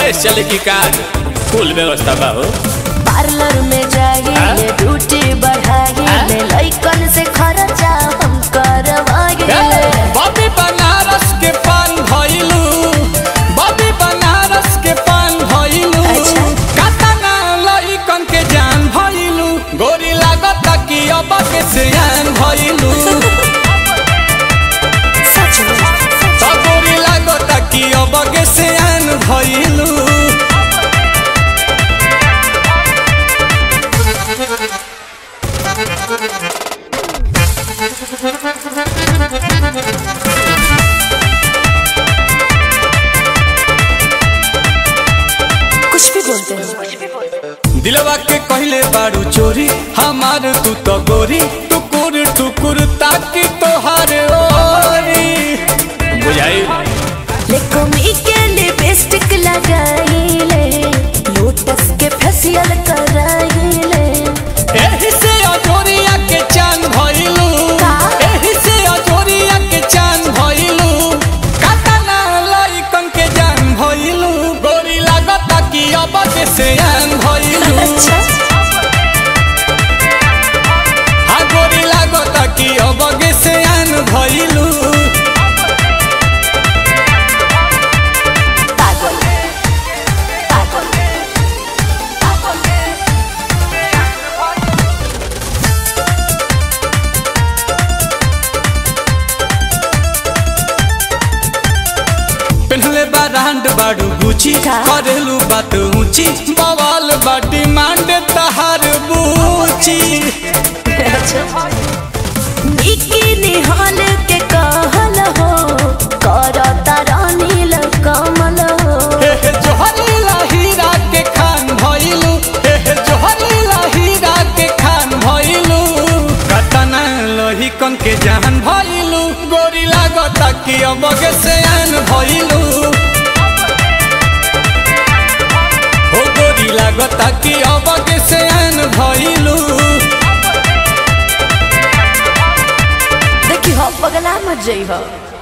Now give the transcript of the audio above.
विदेश चले की कार फुल व्यवस्था बा हो पार्लर में जाइए ड्यूटी बढ़ाइए लइकन से खर्चा हम करवाइए बॉबी बनारस के पान भइलू बॉबी बनारस के पान भइलू अच्छा। कातना लइकन के जान भइलू गोरी लागत कि अब के सियान भइलू सच में त गोरी लागत कि अब के सियान भइलू कुछ भी बोलते हैं दिलवा के कहले बारू चोरी हमार तू तो गोरी टुकुर टुकुर ताकि तोहार ओरी बुझाई लेकोमी के लिपस्टिक लगाइले लोटस के फेशियल कराइले एही से अजोरिया के चांद भइलू का? एही से अजोरिया के चांद भइलू कातना लइकन के जान भइलू गोरी लागत कि अब के सियान भइलू अच्छा हाँ गोरी लागत कि अब के सियान भइलू पागल पागल पागल पेन्हले बा रांड बाडू गुची का? करेलू बात ऊंची बवाल बा डिमांड तहार बूची निकी निहाल के कहल हो करता रानील कमल हो हे हे जोहरीला हीरा के खान भइलू हे हे जोहरीला हीरा के खान भइलू कतना लोही कन के जान भइलू गोरी लागत कि अब के सयान भइलू हो गोरी लागत कि अब के सयान भइलू देखी हो पगला मत जई हो